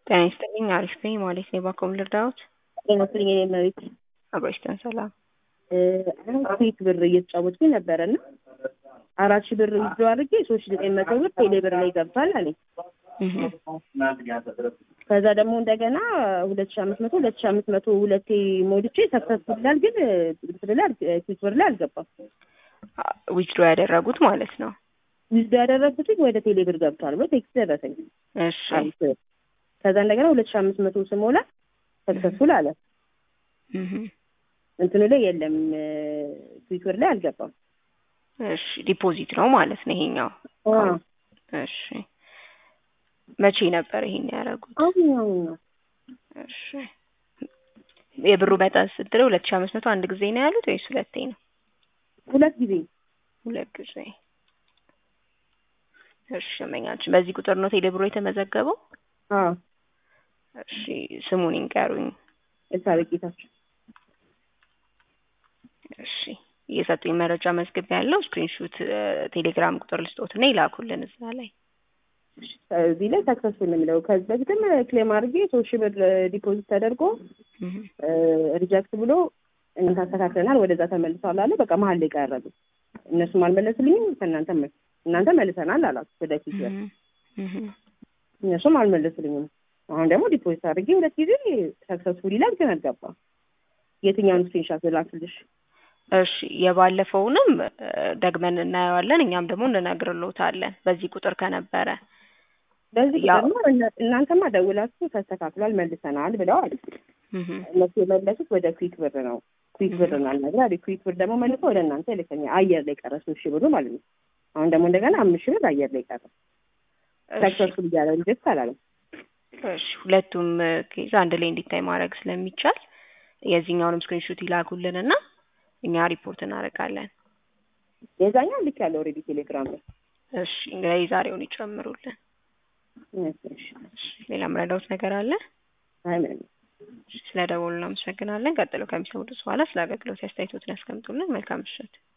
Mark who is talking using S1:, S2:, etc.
S1: ጤና ይስጥልኝ አሪፍ ነኝ ማለት ነው። ባኮም ልርዳዎት?
S2: ጤና ይስጥልኝ የኔ እመቤት።
S1: አብሮሽተን ሰላም
S2: አሁን ስዊት ብር እየተጫወትኩኝ ነበረ እና አራት ሺህ ብር ይዞ አድርጌ ሶስት ሺህ ዘጠኝ መቶ ብር ቴሌ ብር ላይ ገብቷል አለኝ። ከዛ ደግሞ እንደገና ሁለት ሺህ አምስት መቶ ሁለት ሺህ አምስት መቶ ሁለቴ ሞልቼ ሰክሰስፉል ይላል፣ ግን ብር ላይ ስዊት ብር ላይ አልገባም።
S1: ዊዝድሮ ያደረጉት ማለት ነው።
S2: ዊዝዶ ያደረግኩት ወደ ቴሌ ብር ገብቷል ብሎ ቴክስት ደረሰኝ።
S1: እሺ
S2: ከዛ እንደገና ሁለት ሺህ አምስት መቶ ስሞላ ሰክሰስፉል አለ። እንትኑ ላይ የለም ትዊተር ላይ አልገባም።
S1: እሺ ዲፖዚት ነው ማለት ነው ይሄኛው።
S2: አዎ
S1: እሺ መቼ ነበር ይሄን ያደረጉት?
S2: አሁን አሁን ነው።
S1: እሺ የብሩ መጠን ስትል ሁለት ሺህ አምስት መቶ አንድ ጊዜ ነው ያሉት ወይስ ሁለቴ ነው?
S2: ሁለት ጊዜ
S1: ሁለት ጊዜ። እሺ እመኛችን በዚህ ቁጥር ነው ቴሌብሮ የተመዘገበው?
S2: አዎ
S1: እሺ ስሙን ይንገሩኝ።
S2: ኤልሳቤጥ ጌታቸው።
S1: እሺ እየሰጡኝ መረጃ መዝግብ ያለው ስክሪንሹት ቴሌግራም ቁጥር ልስጦትና ይላኩልን እዛ ላይ
S2: እዚህ ላይ ሰክሰስፉል ነው የሚለው። ከዚህ በፊትም ክሌም አድርጌ ሶስት ሺህ ብር ዲፖዚት ተደርጎ ሪጀክት ብሎ እናንተ አስተካክለናል ወደዛ ተመልሷል አለ። በቃ መሀል ላይ ቀረቡ። እነሱም አልመለሱልኝም። ከእናንተ እናንተ መልሰናል አላችሁ ወደፊት እነሱም አልመለሱልኝም። አሁን ደግሞ ዲፖዚት አድርጌ ሁለት ጊዜ ሰክሰስፉል ይላል፣ ግን አልገባም። የትኛውን ስክሪንሻት ልላክልሽ?
S1: እሺ የባለፈውንም ደግመን እናየዋለን። እኛም ደግሞ እንነግርልዎታለን በዚህ ቁጥር ከነበረ
S2: በዚህ ቁጥር ነው። እናንተማ ደውላችሁ ተስተካክሏል መልሰናል ብለዋል። እነሱ የመለሱት ወደ ኩዊክ ብር ነው። ኩዊክ ብር ነው አልነግር ኩዊክ ብር ደግሞ መልሶ ወደ እናንተ ይልከኛል። አየር ላይ ቀረ ሶስት ሺህ ብሩ ማለት ነው። አሁን ደግሞ እንደገና አምስት ሺህ ብር አየር ላይ ቀረ። ሰክሰስፉል እያለ ሪጀክት አላለም።
S1: እሺ ሁለቱም ኬዝ አንድ ላይ እንዲታይ ማድረግ ስለሚቻል የዚህኛውንም ስክሪንሹት ይላኩልንና እኛ ሪፖርት እናደርጋለን።
S2: የዛኛው ልክ ያለው ኦልሬዲ ቴሌግራም ላይ።
S1: እሺ እንግዲህ የዛሬውን ይጨምሩልን። ሌላ ምረዳውት ነገር አለ?
S2: አይ ምንም።
S1: ስለ ደወሉ እናመሰግናለን። ቀጥሎ ከሚሰሙት በኋላ ስለ አገልግሎት አስተያየቶትን ያስቀምጡልን። መልካም ምሽት።